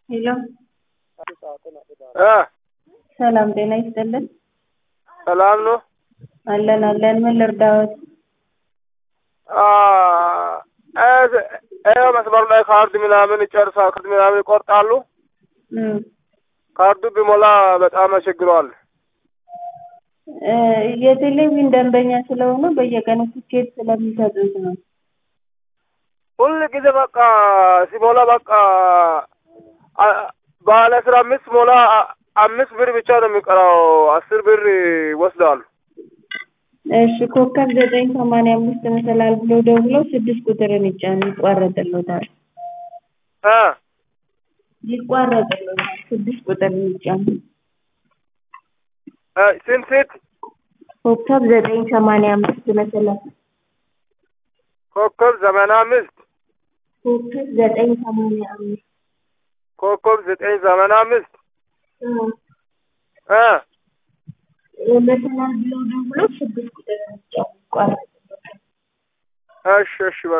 ሄሎ እ ሰላም ጤና ይስጥልን። ሰላም ነው። አለን አለን። ምን ልርዳዎት? አ እ መስመር ላይ ካርድ ምናምን ይጨርሳል። ካርድ ምናምን ይቆርጣሉ። እም ካርዱ ቢሞላ በጣም አስቸግረዋል። እ የቴሌቪዥን ደንበኛ ስለሆኑ በየቀኑ ትኬት ስለሚሰጡት ነው። ሁል ጊዜ በቃ ሲሞላ በቃ አ- ባለ አስራ አምስት ሞላ አ- አምስት ብር ብቻ ነው የሚቀረው። አስር ብር ይወስዳሉ። እሺ ኮከብ ዘጠኝ ሰማንያ አምስት መሰላል ብሎ ደውለው ስድስት ቁጥርን ይጫኑ ይቋረጥልዎታል። እ ይቋረጥልዎታል ስድስት ቁጥርን ይጫኑ። እ ስንት ስንት ኮከብ ዘጠኝ ሰማንያ አምስት መሰላል ኮከብ ዘመን አምስት ኮከብ ዘጠኝ ሰማንያ አምስት ኮከብ ዘጠኝ ዘመን አምስት እ እ መሰላል ብለው ደውለው ስድስት ቁጥርን ይጫኑ ይቋረጥልዎታል። እሺ እሺ በቃ